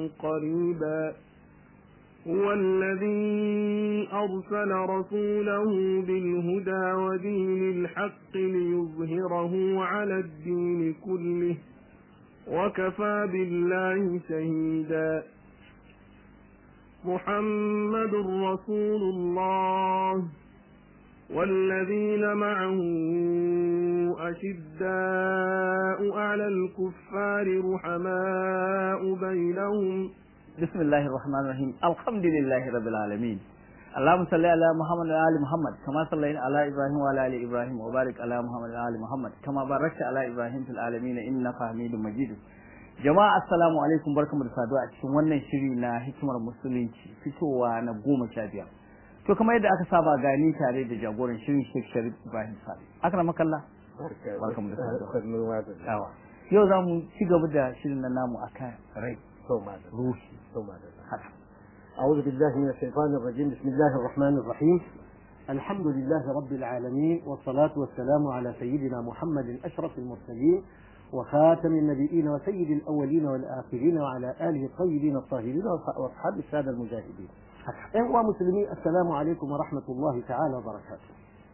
قريبا هو الذي أرسل رسوله بالهدى ودين الحق ليظهره على الدين كله وكفى بالله شهيدا محمد رسول الله والذين معه أشداء على الكفار رحماء بينهم بسم الله الرحمن الرحيم الحمد لله رب العالمين اللهم صل على محمد وعلى ال محمد كما صليت على ابراهيم وعلى ال ابراهيم وبارك على محمد وعلى ال محمد كما باركت على ابراهيم في العالمين انك حميد مجيد jama'a assalamu alaikum barkamu da saduwa a cikin wannan shiri na hikimar musulunci fitowa na goma sha biyar to kamar yadda aka saba gani tare da jagoran shirin Sheikh Sharif Ibrahim Sale aka makalla barkamu da saduwa yawa yau za mu ci gaba da shirin na namu akan rai ruhi haka أعوذ بالله من الشيطان الرجيم بسم الله الرحمن الرحيم الحمد لله رب العالمين والصلاة والسلام على سيدنا محمد أشرف المرسلين وخاتم النبيين وسيد الأولين والآخرين وعلى آله الطيبين الطاهرين وأصحاب السادة المجاهدين أيها مسلمين السلام عليكم ورحمة الله تعالى وبركاته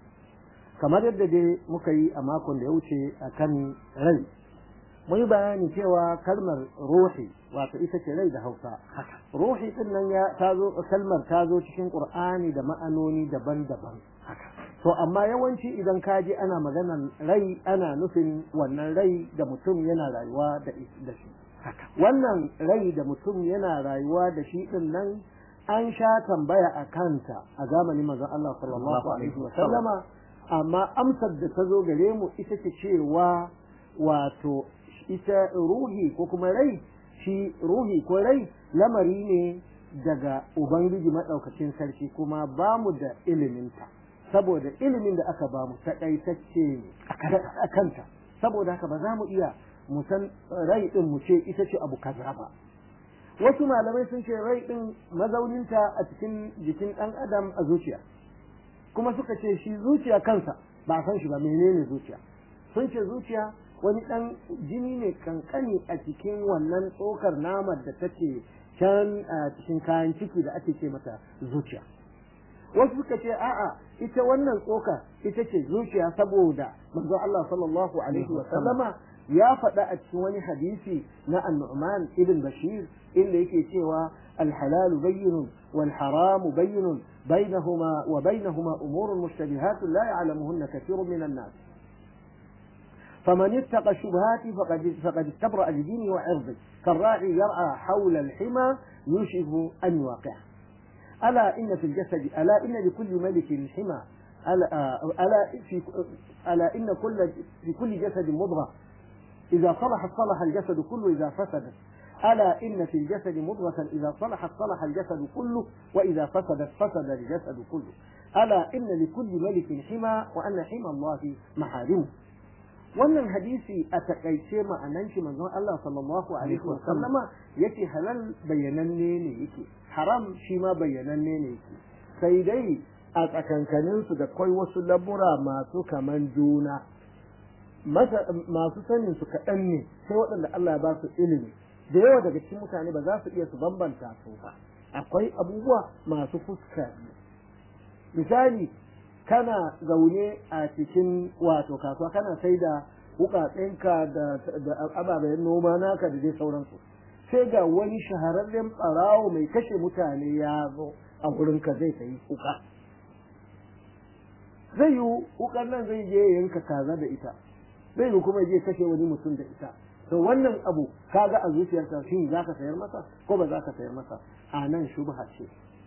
كما يبدأ مكي أماكن ليوشي أكن ري mun yi bayani cewa kalmar ruhi wato ita ce rai da hausa ruhi din nan ya tazo kalmar ta zo cikin qur'ani da ma'anoni daban-daban to amma yawanci idan ka ji ana maganan rai ana nufin wannan rai da mutum yana rayuwa da shi wannan rai da mutum yana rayuwa da shi din nan an sha tambaya a kanta a zamanin manzon Allah sallallahu alaihi wa sallama amma amsar da ta zo gare mu ita ce cewa wato ita ruhi ko kuma rai shi ruhi ko rai lamari ne daga ubangiji maɗaukacin sarki kuma ba mu da iliminta saboda ilimin da aka ba mu taƙaitacce ne a kanta saboda haka ba za mu iya mu san rai ɗin mu ce ita ce abu kaza ba wasu malamai sun ce rai ɗin mazauninta a cikin jikin ɗan adam a zuciya kuma suka ce shi zuciya kansa ba san shi ba menene zuciya sun ce zuciya wani ɗan jini ne kankani a cikin wannan tsokar namar da take can a cikin kayan ciki da ake ce mata zuciya wasu suka ce a'a ita wannan tsoka ita ce zuciya saboda manzo Allah sallallahu alaihi wa sallama ya faɗa a cikin wani hadisi na annu'man ibn bashir inda yake cewa الحلال بين والحرام بين بينهما وبينهما أمور مشتبهات لا يعلمهن كثير من الناس فمن اتقى الشبهات فقد فقد استبرأ لدينه وعرضه كالراعي يرعى حول الحمى يوشك أن يواقعه ألا إن في الجسد ألا إن لكل ملك حمى ألا, ألا, في ألا إن كل في كل جسد مضغة إذا صلحت صلح الجسد كله إذا فسدت ألا إن في الجسد مضغة إذا صلحت صلح الجسد كله وإذا فسدت فسد الجسد كله ألا إن لكل ملك حمى وأن حمى الله محارمه wannan hadisi a takaice ma'anan shi manzon Allah sallallahu alaihi wa sallama yake halal bayyananne ne yake haram shi ma bayyananne ne yake sai dai a tsakankanin su da kai wasu labura masu kaman juna masu sanin su kaɗan ne sai waɗanda Allah ya ba su ilimi da yawa daga cikin mutane ba za su iya su bambanta su ba akwai abubuwa masu fuska misali kana zaune a cikin wato kasuwa kana sai da wukatsinka da ababen noma naka da dai sauransu sai ga wani shahararren ɓarawo mai kashe mutane ya zo a wurinka zai sayi wuka zai yi wukan nan zai je yanka kaza da ita zai yi kuma je kashe wani mutum da ita to wannan abu kaga a zuciyarka shin za ka sayar masa ko ba za ka sayar masa a nan shubha ce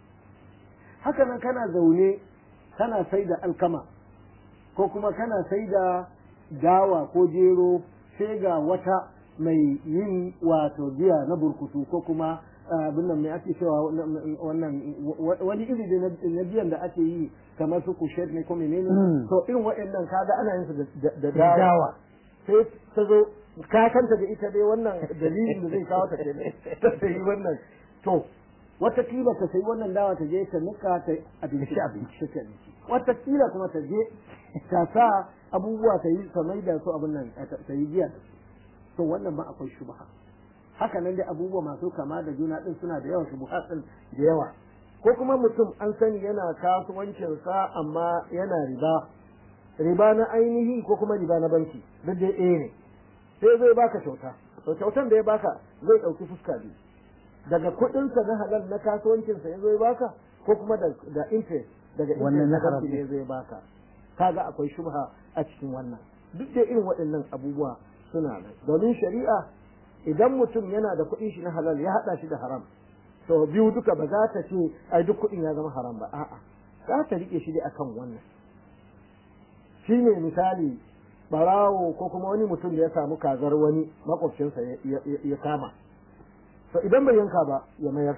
haka nan kana zaune kana sai da alkama ko kuma kana sai da dawa ko jero sai ga wata mai yin wato giya na burkutu ko kuma abin nan mai ake cewa wannan wani iri na biyan da ake yi kamar su kushet ne ko menene to irin waɗannan kaga ana yin su da dawa sai ta zo ka kanta da ita dai wannan dalilin da zai kawo ta kenan ta yi wannan to watakila ta sayi wannan dawa ta je ta nika ta abinci abinci ta abinci watakila kuma ta je ta sa abubuwa ta yi ta mai da su abin nan ta yi giya da su to wannan ma akwai shubha haka nan dai abubuwa masu kama da juna din suna da yawa shubuhat din da yawa ko kuma mutum an sani yana kasuwancinsa amma yana riba riba na ainihi ko kuma riba na banki duk dai ɗaya ne sai zai baka kyauta to kyautan da ya baka zai ɗauki fuska biyu daga kuɗinsa na halal na kasuwancinsa ya zai baka ko kuma da da interest daga Wannan na interest haram banki ne zai baka kaga akwai shubha a cikin wannan duk da irin waɗannan abubuwa suna nan domin shari'a idan mutum yana da kuɗin shi na halal ya haɗa shi da haram to biyu duka ba za ta ce ai duk kuɗin ya zama haram ba a'a za ta rike shi dai akan wannan shine misali barawo ko kuma wani mutum da ya samu kazar wani makwabcinsa ya kama to idan bai yanka ba ya mayar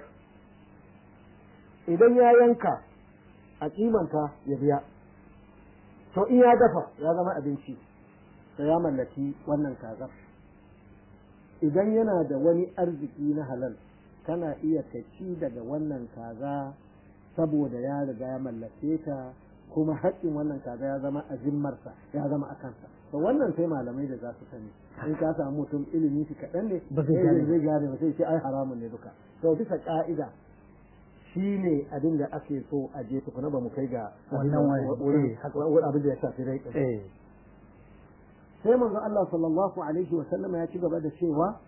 idan ya yanka a kimanta ya biya to in ya dafa ya zama abinci da ya mallaki wannan kazar idan yana da wani arziki na halal kana iya ci daga wannan kaza saboda ya riga ya mallake ta kuma haƙƙin wannan kaza ya zama a zimmarsa ya zama a kansa to wannan sai malamai da za su sani in ka samu mutum ilimi shi kaɗan ne Ba zai gane ba. zai gane ba sai ce ai haramun ne duka to bisa ka'ida shi ne abin da ake so a je tukuna ba mu kai ga abin da- Wannan wani- wurin- eh, haka. wurin abin da ya shafi rai ɗin. eh sai manzo Allah sallallahu alaihi wa sallam ya ci gaba da cewa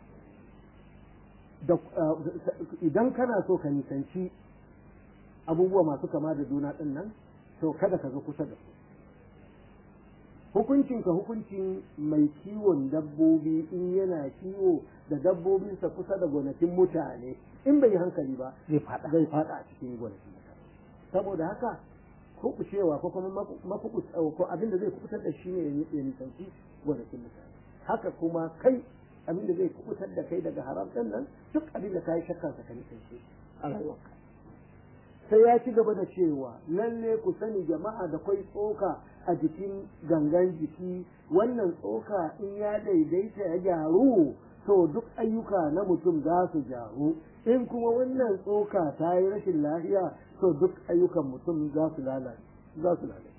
da idan kana so ka nisanci abubuwa masu kama da juna din nan to kada ka zo kusa da su hukuncin ka hukuncin mai kiwon dabbobi in yana kiwo da dabbobinsa kusa da gonakin mutane in bai yi hankali ba zai fada zai fada a cikin gonakin mutane saboda haka kuɓucewa ko kuma mafukus ko abin da zai kubutar da shi ne ya nisanci gonakin mutane haka kuma kai abin da zai kubutar da kai daga haram ɗin nan duk abin da ka yi shakkan ka nisanci a rayuwarka sai ya ci gaba da cewa lalle ku sani jama'a da kwai tsoka a jikin gangan jiki wannan tsoka in ya daidaita ya gyaru to duk ayyuka na mutum za su gyaru in kuma wannan tsoka ta yi rashin lafiya to duk ayyukan mutum za su lalace za su lalace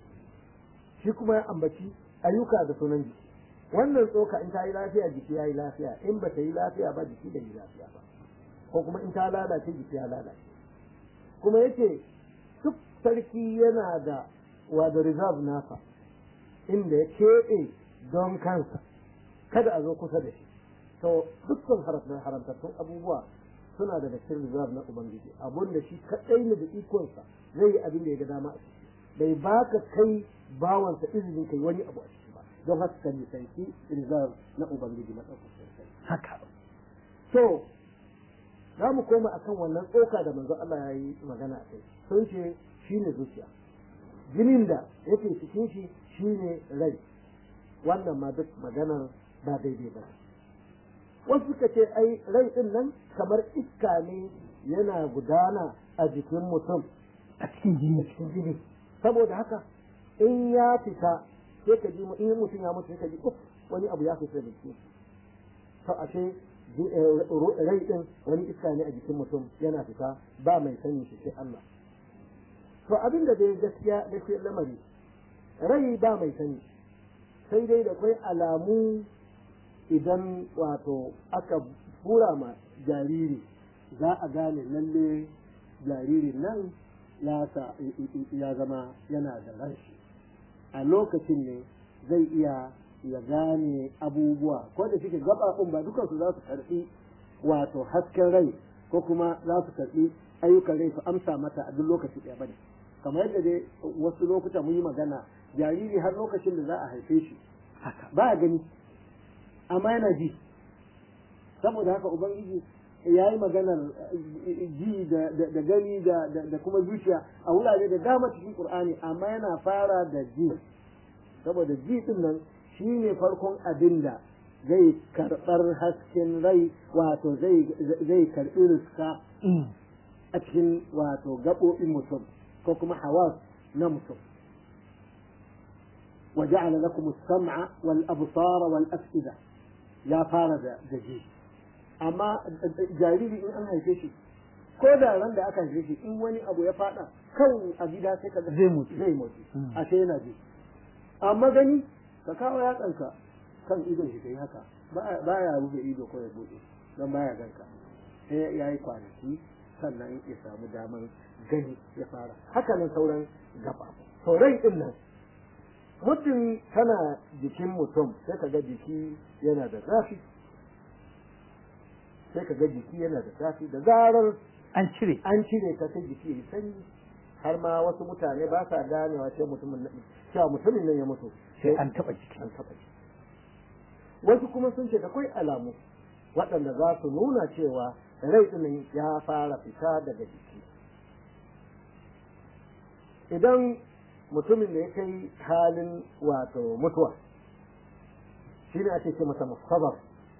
shi kuma ya ambaci ayyuka da sunan jiki wannan tsoka in ta yi lafiya jiki ya yi lafiya in ba ta yi lafiya ba jiki bai yi lafiya ba ko kuma in ta lalace jiki ya lalace kuma yake duk sarki yana da wada reserve nasa inda ya keɓe don kansa kada a zo kusa da shi to dukkan haramtattun abubuwa suna da cikin reserve na ubangiji abun da shi kaɗai ne da ikonsa zai yi abin da ya ga dama a ciki bai baka kai bawansa izinin kai wani abu a ciki ba don haka ka nisanci reserve na ubangiji na ɗaukar haka to za mu koma akan wannan tsoka da manzo Allah ya yi magana a kai sun ce shi ne zuciya jinin da yake cikin shi shi ne rai wannan ma duk maganar ba daidai ba wasu suka ce ai rai din nan kamar iska ne yana gudana a jikin mutum a cikin jini cikin jini saboda haka in ya fita sai ka ji in mutum ya mutu sai ka ji uf wani abu ya fita da shi to ashe rai din wani iska ne a jikin mutum yana fita ba mai sani shi sai Allah to abin da dai gaskiya gaskiya lamari rai ba mai sani sai dai da kwai alamu idan wato aka bura ma jariri za a gane lalle jaririn nan ya zama yana da rashi a lokacin ne zai iya ya gane abubuwa ko da shike gaɓaɓun ba dukansu za su karɓi wato hasken rai ko kuma za su karɓi ayyukan rai su amsa mata a duk lokaci ɗaya bane kamar yadda dai wasu lokuta mun yi magana jariri har lokacin da za a haife shi ba a gani amma yana ji saboda haka ubangiji ya yi maganar ji da gani da kuma zuciya a wurare da dama cikin qur'ani amma yana fara da ji saboda ji din nan shi ne farkon abin da zai karɓar hasken rai wato zai karɓi riska a cikin wato gaɓoɓin mutum ko kuma hawas na mutum وجعل لكم السمع والأبصار والأفئدة يا فارد دجي أما جاريري إن أنا هيفشي ko da ran da aka haife shi in wani abu ya fada kan a gida sai ka zai mutu zai mutu ashe yana ji amma gani ka kawo yatsanka kan idon shi kai haka ba ya rufe ido ko ya bude don baya ganka sai ya yi kwanaki sannan ya samu daman gani ya fara haka nan sauran gaba to rai din nan mutum tana jikin mutum sai ka ga jiki yana da zafi sai ka ga jiki yana da zafi da zarar an cire an cire ka sai jiki ya yi sanyi har ma wasu mutane ba sa ganewa sai mutumin nan cewa mutumin nan ya mutu sai an taba jiki an taɓa shi wasu kuma sun ce akwai alamu waɗanda za su nuna cewa rai ɗinin ya fara fita daga jiki idan mutumin da ya kai halin wato mutuwa shi ne ake ce masa musabar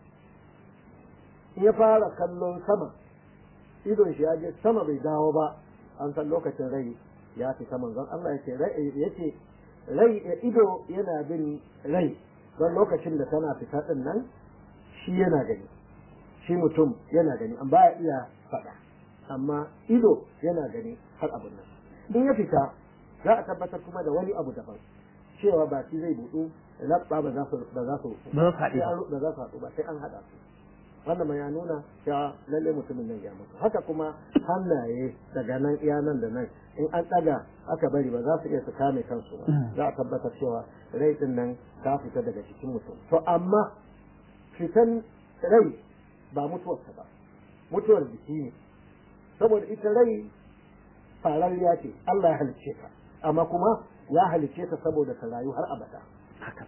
in ya fara kallon sama idon shi ya je sama bai dawo ba an san lokacin rai ya fita manzon Allah ya ce rai rai ido yana bin rai don lokacin da tana fita din nan shi yana gani shi mutum yana gani an baya iya faɗa amma ido yana gani har abin nan in ya fita za a tabbatar kuma da wani abu daban cewa ba shi zai buɗu labba ba za su ba za su ba za su haɗu ba za su haɗu ba sai an haɗa su wannan ma ya nuna cewa lalle mutumin nan ya mutu haka kuma hannaye daga nan iya nan da nan in an ɗaga aka bari ba za su iya su kame kansu ba za a tabbatar cewa rai din nan ta fita daga cikin mutum to amma fitan rai ba mutuwarsa ba mutuwar jiki ne saboda ita rai fararriya ce Allah ya halicce ta amma kuma ya halicce ta saboda ta rayu har abada haka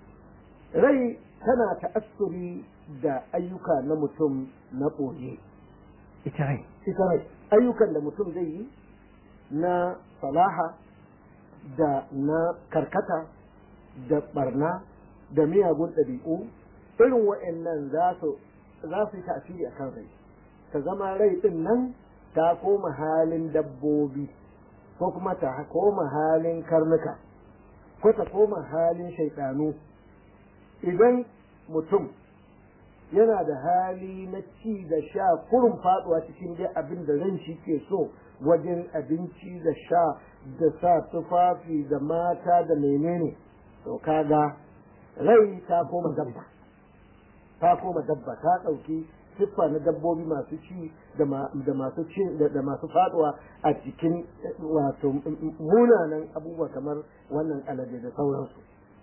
rai tana ta'assuri da ayyuka na mutum na ɓoye ita rai ita rai ayyukan da mutum zai yi na salaha da na karkata da barna da miyagun ɗabi'u irin wa'annan za su za su yi tasiri a kan rai ta zama rai ɗin nan ta koma halin dabbobi ko kuma ta koma halin karnuka ko ta koma halin shaiɗanu idan mutum yana da hali na ci da sha kurin faduwa cikin dai abin da ran shi ke so wajen abinci da sha da sa tufafi da mata da menene to kaga rai ta koma dabba ta koma dabba ta ɗauki siffa na dabbobi masu ci da masu ci da masu faduwa a cikin wato munanan abubuwa kamar wannan alade da sauransu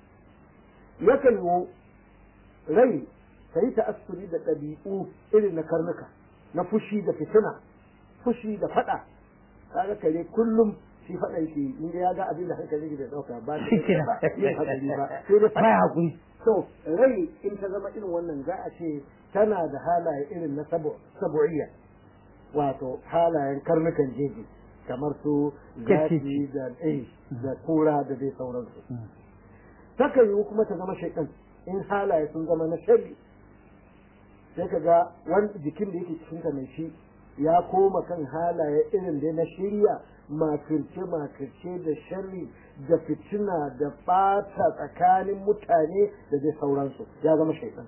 yakan yi rai ta yi ta'assuri da ɗabi'u irin na karnuka na fushi da fitina fushi da faɗa kaga kare kullum shi faɗa yake in ya ga abin da hankali bai ɗauka ba shi yin hakuri ba sai da baya hakuri to rai in ta zama irin wannan za a ce tana da halaye irin na sabu'iyya wato halayen karnukan jeji kamar su zafi da da kura da dai sauransu takan yiwu kuma ta zama shaitan in halaye sun zama na shari sai ka ga wani jikin da yake cikinka mai shi ya koma kan halaye irin da na shirya makirce makirce da sharri da fitina da ɓata tsakanin mutane da dai sauransu ya zama shaitan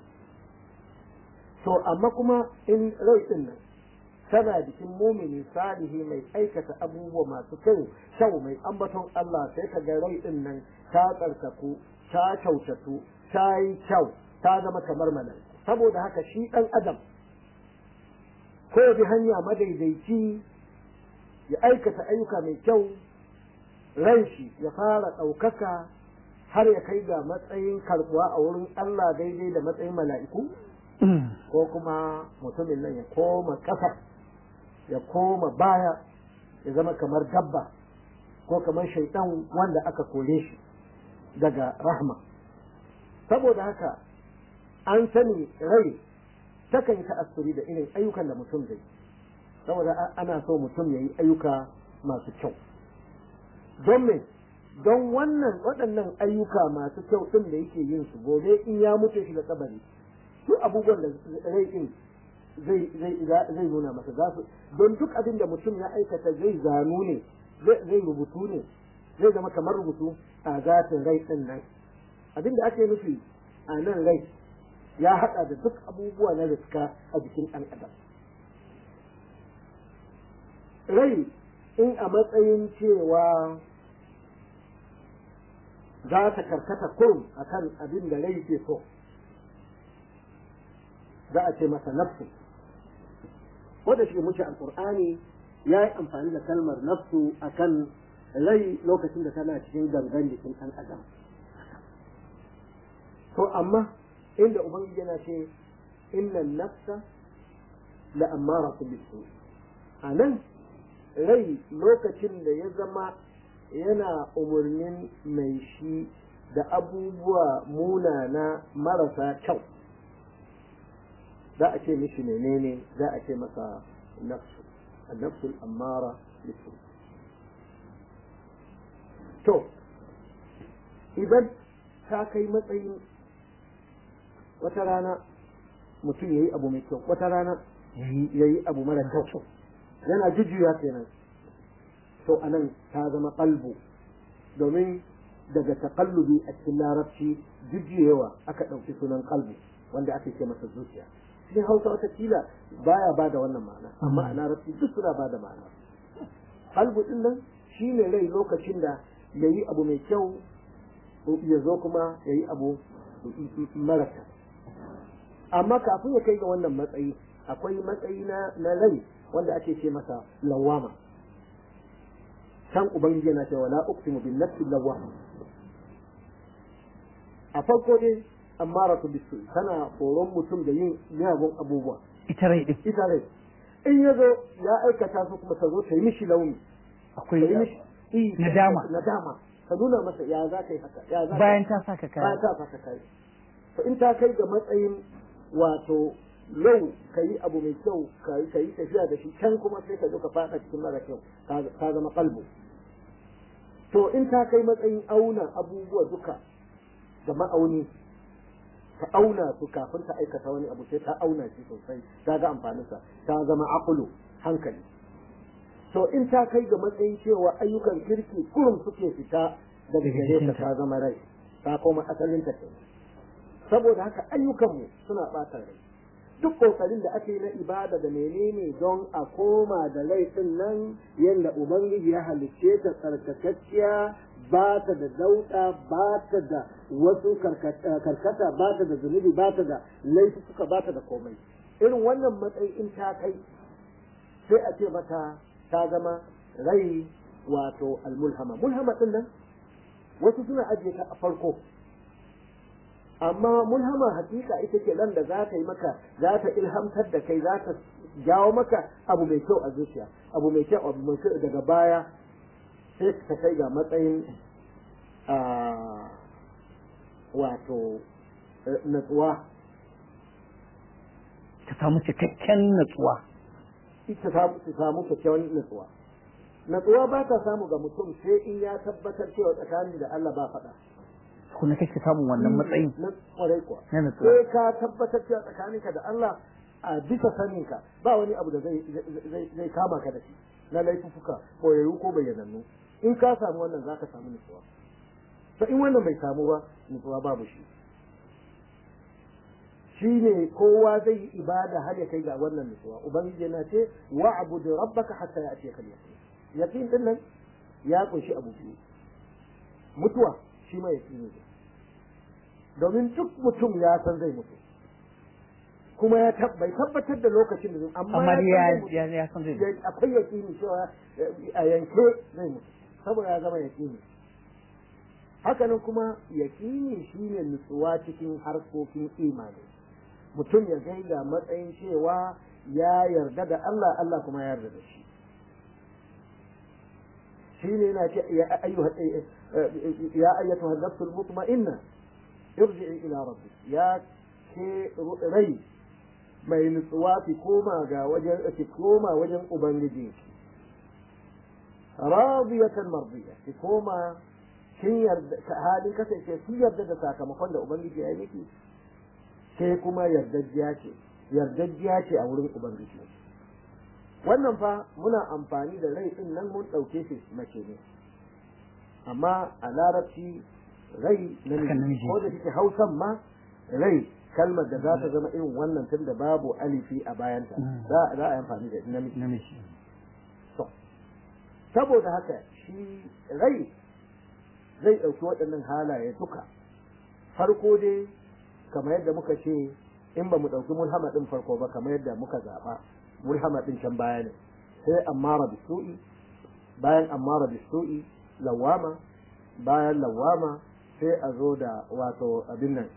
to amma kuma in rai din nan tana jikin mumini salihi mai aikata abubuwa masu kyau kyau mai ambaton Allah sai ka ga rai din nan ta tsarkaku ta kyautatu ta yi kyau ta zama kamar malaiku saboda haka shi ɗan adam ko bi hanya madaidaici ya aikata ayyuka mai kyau ran shi ya fara ɗaukaka har ya kai ga matsayin karɓuwa a wurin Allah daidai da matsayin mala'iku ko kuma mutumin nan ya koma ƙasa ya koma baya ya zama kamar dabba ko kamar shaitan wanda aka kore shi daga rahma saboda haka an sani rai takan yi ta'assuri da irin ayyukan da mutum zai saboda ana so mutum ya yi ayyuka masu kyau don me don wannan waɗannan ayyuka masu kyau ɗin da yake yin su gobe in ya mutu shi da kabari su abubuwan da rai ɗin zai nuna masa za su don duk abin da mutum ya aikata zai zanu ne zai rubutu ne zai zama kamar rubutu a zatin rai ɗin nan abin da ake nufi a nan rai ya haɗa da duk abubuwa na riska a jikin ɗan adam rai in a matsayin cewa za ta karkata kurum a kan abin da rai ke so za a ce masa nafsu ko da shi muke alqur'ani ya yi amfani da kalmar nafsu akan rai lokacin da tana cikin gangan jikin ɗan adam to amma inda ubangiji yana ce inna nafsa la amara bisu a nan rai lokacin da ya zama yana umarnin mai shi da abubuwa munana marasa kyau za a ce mishi menene za a ce masa nafsu nafsul amara bisu to idan ta kai matsayin wata rana mutum ya yi abu mai kyau wata rana ya yi abu mara kyau yana jujjuya kenan to anan ta zama kalbu domin daga takallubi a cikin larabci jujjuyewa aka ɗauki sunan kalbu wanda ake ce masa zuciya cikin hausa wata kila baya ba da wannan ma'ana amma a larabci duk suna ba da ma'ana kalbu din nan shine rai lokacin da ya yi abu mai kyau ya zo kuma ya yi abu mara kyau amma kafin ya kai ga wannan matsayi akwai matsayi na na rai wanda ake ce masa lawama can ubangiji yana cewa la uqsimu bin nafsi lawama a farko dai ammaratu bisu tana horon mutum da yin miyagun abubuwa ita rai din ita rai in ya zo ya aikata su kuma ta zo ta yi mishi launi akwai ta yi mishi i- nadama. nadama ka nuna masa ya za ka yi haka ya za ka bayan ta saka bayan kaya ta saka kai to in ta kai ga matsayin wato yau ka yi abu mai kyau ka yi tafiya da shi can kuma sai ka zo ka fada cikin mara kyau ka ka zama kalbu to in ta kai matsayin auna abubuwa duka da ma'auni ta auna su kafin ta aikata wani abu sai ta auna shi sosai ta ga amfaninsa ta zama aqlu hankali to in ta kai ga matsayin cewa ayyukan kirki kurum suke fita daga gare ta ta zama rai ta koma asalin ta kenan saboda haka ayyukanmu suna ɓata rai duk kokarin da ake na ibada da menene don a koma da laifin nan yadda ubangiji ya halicce ta tsarkakakkiya ba ta da dauɗa ba ta da wasu karkata ba ta da zunubi ba ta da laifi suka ba ta da komai irin wannan matsayi in ta kai sai a ce mata ta zama rai wato almulhama mulhama din nan wasu suna ajiye ta a farko amma mulhama hakika ita ce nan da za ta yi maka za ta ilhamtar da kai za ta jawo maka abu mai kyau a zuciya abu mai kyau abu mai kyau daga baya sai ta kai ga matsayin wato natsuwa ta samu cikakken natsuwa ita ta samu kyakkyawan natsuwa natsuwa ba ta samu ga mutum sai in ya tabbatar cewa tsakanin da Allah ba faɗa kuma kake samun wannan matsayin na kwarai kuwa na natsuwa sai ka tabbatar cewa tsakaninka da Allah a bisa saninka ba wani abu da zai zai kama ka da shi na laifuka koyayyu ko bayyanannu in ka samu wannan zaka samu nutsuwa to in wannan bai samu ba nutsuwa babu shi shine kowa zai yi ibada har ya kai ga wannan nutsuwa ubangiji yana ce wa'bud rabbaka hatta ya'tiyaka al-yaqin yaqin din nan ya kunshi abu biyu mutuwa shi ma yaqini ne domin duk mutum ya san zai mutu kuma ya bai tabbatar da lokacin da zai amma amma ya san zai ya mutu. ya ya san zai mutu. akwai yaƙini cewa a yanke zai mutu saboda ya zama yaƙini hakanan kuma yaƙini shine nutsuwa cikin harkokin imani mutum ya kai ga matsayin cewa ya yarda da Allah Allah kuma ya yarda da shi shine yana ce ya ayyuha ya ayyatuha an-nafsul mutma'inna irji'i ila rabbik ya ke rai mai nutsuwa ki koma ga wajen ki koma wajen ubangiji radiyatan mardiya ki koma kin yarda halin kasance kin yarda da sakamakon da ubangiji ya yi miki sai kuma yardajjiya ce yardajjiya ce a wurin ubangiji wannan fa muna amfani da rai din nan mun ɗauke shi mace ne amma a larabci rai Haka namiji namiji. ko da take hausan ma rai kalmar da za ta zama irin wannan tun da babu alifi a bayanta Mm. za za a yi amfani da namiji namiji to saboda haka shi rai zai ɗauki waɗannan halaye duka farko dai kamar yadda muka ce in ba mu ɗauki mulhama ɗin farko ba kamar yadda muka zaɓa mulhama ɗin can baya ne sai ammara bisu'i bayan ammara bisu'i lawama bayan lawama sai a zo da wato abin nan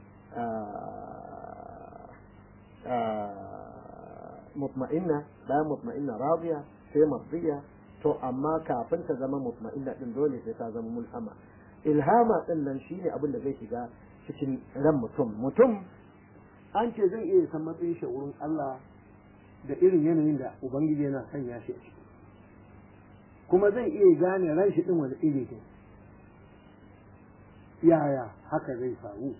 mutma'inna bayan mutma'inna radiya sai mardiya to amma kafin ta zama mutma'inna din dole sai ta zama mulhama ilhama din nan shine abin da zai shiga cikin ran mutum mutum an ce zai iya san matsayin shi wurin Allah da irin yanayin da ubangiji yana sanya shi a ciki kuma zai iya gane ran shi din wani iri ne yaya haka zai faru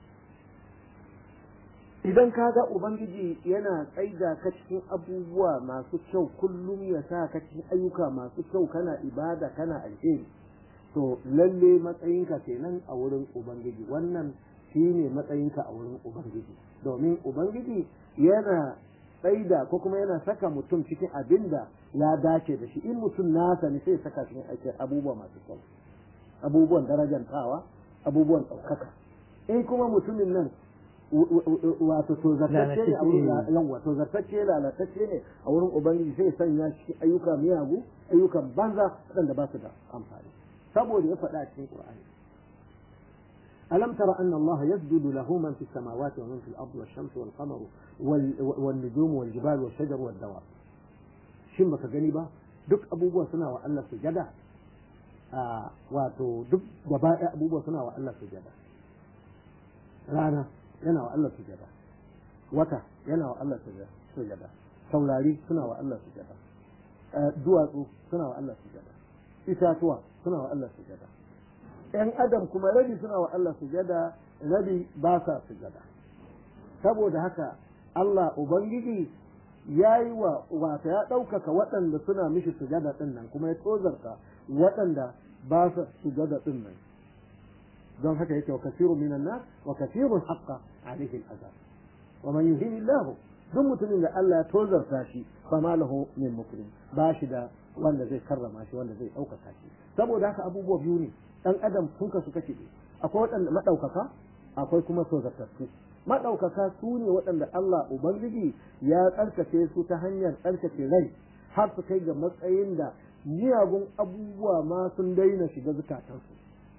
idan ka ga ubangiji yana tsaida ka cikin abubuwa masu kyau kullum ya sa ka cikin ayyuka masu kyau kana ibada kana alheri to lalle matsayinka kenan a wurin ubangiji wannan shine matsayinka a wurin ubangiji domin ubangiji yana tsaida ko kuma yana saka mutum cikin abin da ya dace da shi in mutum nasa ne sai saka cikin aikin abubuwa masu kyau abubuwan darajantawa abubuwan ɗaukaka in kuma mutumin nan wato tozartacce ne a wurin yawa tozartacce lalatacce ne a wurin ubangiji sai sanya cikin ayyuka miyagu ayyukan banza waɗanda ba su da amfani saboda ya faɗa cikin qur'ani ألم تر أن الله يسجد له من في السماوات ومن في الأرض والشمس والقمر والنجوم والجبال والشجر والدواب shin baka gani ba duk abubuwa suna wa Allah sujada wato duk gaba ɗaya abubuwa suna wa Allah sujada rana yana wa Allah sujada wata yana wa Allah sujada saurari suna wa Allah sujada duwatsu suna wa Allah sujada itatuwa suna wa Allah sujada ‘yan adam kuma rabi suna wa Allah sujada rabi ba sa sujada saboda haka Allah Ubangiji ya yi wa wata ya ɗaukaka waɗanda suna mishi sujada ɗin nan kuma ya tozarta waɗanda ba sa sujada ɗin nan don haka yake wa kasirun minan nas wa kasirun haqqa alaihi al-azab wa man yuhini Allah duk mutumin da Allah ya tozarta shi fa ma lahu min mukrim ba shi da wanda zai karrama shi wanda zai ɗaukaka shi saboda haka abubuwa biyu ne dan adam sun kasu kashi ne akwai waɗanda maɗaukaka akwai kuma tozartattu maɗaukaka su ne waɗanda Allah Ubangiji ya tsarkake su ta hanyar tsarkake rai har su kai ga matsayin da miyagun abubuwa ma sun daina shiga zukatansu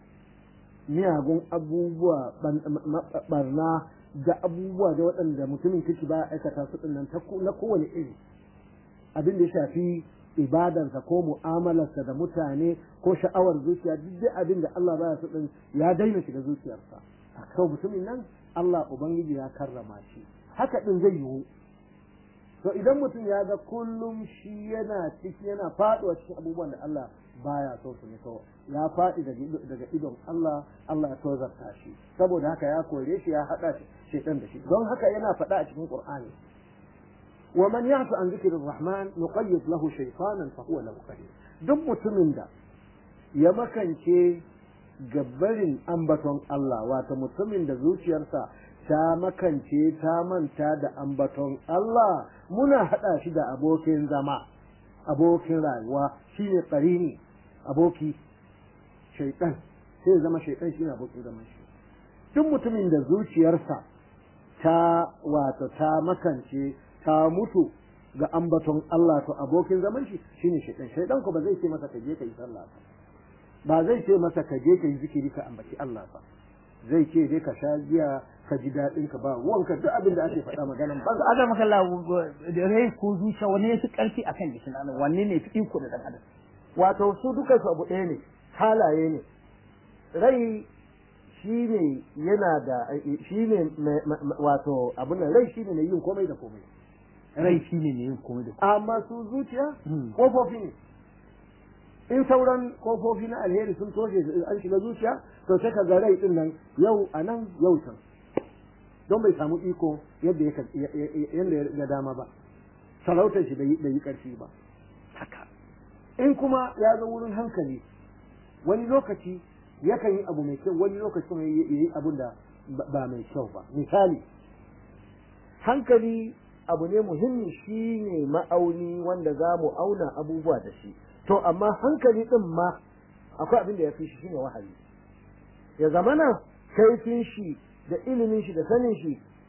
miyagun abubuwa barna da abubuwa da waɗanda mutumin kiki ba aikata su ɗin na kowane iri abin da ya shafi ibadarsa ko mu'amalarsa da mutane ko sha'awar zuciya duk da abin da Allah baya so din ya daina shiga zuciyarsa a mutumin nan Allah ubangiji ya karrama shi haka din zai yiwu to idan mutum ya ga kullum shi yana ciki yana faduwa cikin abubuwan da Allah baya so su ne to ya faɗi daga idon Allah Allah ya tozarta shi saboda haka ya kore shi ya haɗa shekan da shi don haka yana faɗa a cikin Qur'ani ومن يعف عن ذكر الرحمن نقيض له شيطانا فهو له قرين duk mutumin da ya makance gabbarin ambaton Allah wato mutumin da zuciyarsa ta makance ta manta da ambaton Allah muna haɗa shi da abokin zama abokin rayuwa shine qarini aboki shaitan sai zama shaitan shine abokin zaman shi duk mutumin da zuciyarsa ta wato ta makance ta mutu ga ambaton Allah to abokin zaman shi shine shaitan shaitan ko ba zai ce masa ka je ka yi sallah ba ba zai ce masa ka je ka yi zikiri ka ambaci Allah ba zai ce dai ka sha giya ka ji daɗin ka ba wanka duk abin da ake faɗa maganan ba Adam kalla rai ko zuciya wani ne fi ƙarfi akan jikin adam wanne ne fi iko da dan adam wato su duka su abu ɗaya ne halaye ne rai shi ne yana da shi ne wato abin nan rai shi ne mai yin komai da komai rai shi ne ne yin komai da amma su zuciya kofofi ne in sauran kofofi na alheri sun toshe an shiga zuciya to sai ka ga rai din nan yau a nan yau can don bai samu iko yadda ya ga dama ba sarautar shi bai yi karfi ba haka in kuma ya zo wurin hankali wani lokaci yakan yi abu mai kyau wani lokaci kuma ya yi abun da ba mai kyau ba misali hankali abu ne muhimmi shi ne ma'auni wanda za mu auna abubuwa da shi to amma hankali din ma akwai abin da ya fi shi shine wahayi ya zamana kaifin shi da ilimin shi da sanin shi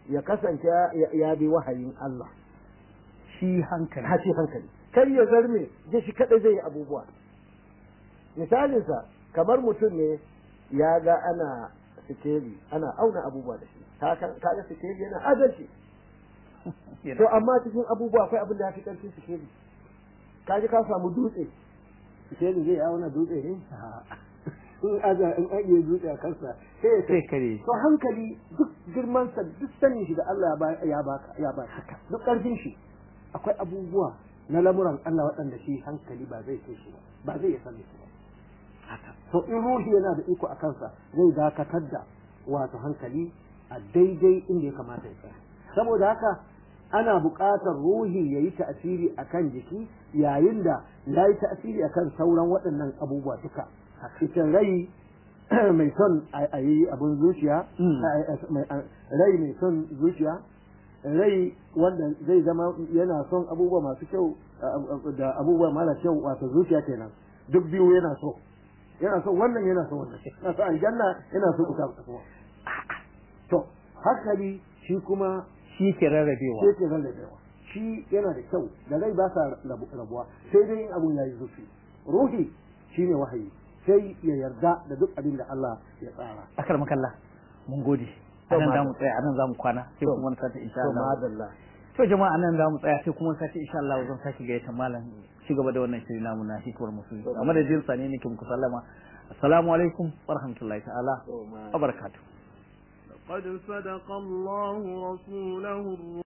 ya kasance ya bi wahayin Allah shi hankali hace hankali kar ya zarme je shi kadai zai yi abubuwa misalinsa kamar mutum ne ya ga ana sikeli ana auna abubuwa da shi kaga sikeli yana adalci to amma cikin abubuwa akwai abin da ya fi karfin sikeli kaji ka samu dutse sikeli zai auna dutse ne in aza in ajiye dutse a kansa sai sai kare to hankali duk girman sa duk sanin shi da Allah ya baka ya baka duk karfin shi akwai abubuwa na lamuran Allah waɗanda shi hankali ba zai kai shi ba ba zai san su ba to in ruhi yana da iko a kansa zai dakatar da wato hankali a daidai inda ya kamata ya tsaya saboda haka ana buƙatar ruhi ya yi ta'asiri a kan jiki yayin da ya yi ta'asiri a kan sauran waɗannan abubuwa duka ita rai mai son a yi abin zuciya rai mai son zuciya rai wanda zai zama yana son abubuwa masu kyau da abubuwa mara kyau wato zuciya kenan duk biyu yana so yana so wannan yana so wannan yana so aljanna yana so ita kuma to hankali shi kuma shi ke rarrabewa shi ke rarrabewa shi yana da kyau da rai ba sa rabuwa sai dai in abun yayi zuci ruhi shine wahayi sai ya yarda da duk abin da Allah ya tsara akar makalla mun gode anan za mu tsaya anan za mu kwana sai kuma wani sati insha Allah madalla to jama'a anan za mu tsaya sai kuma sati insha Allah zan saki gaita malam ci gaba da wannan shiri namu na hikmar musulmi a madadin sa ne nake muku sallama assalamu alaikum wa rahmatullahi ta'ala wa barakatuh قد صدق الله رسوله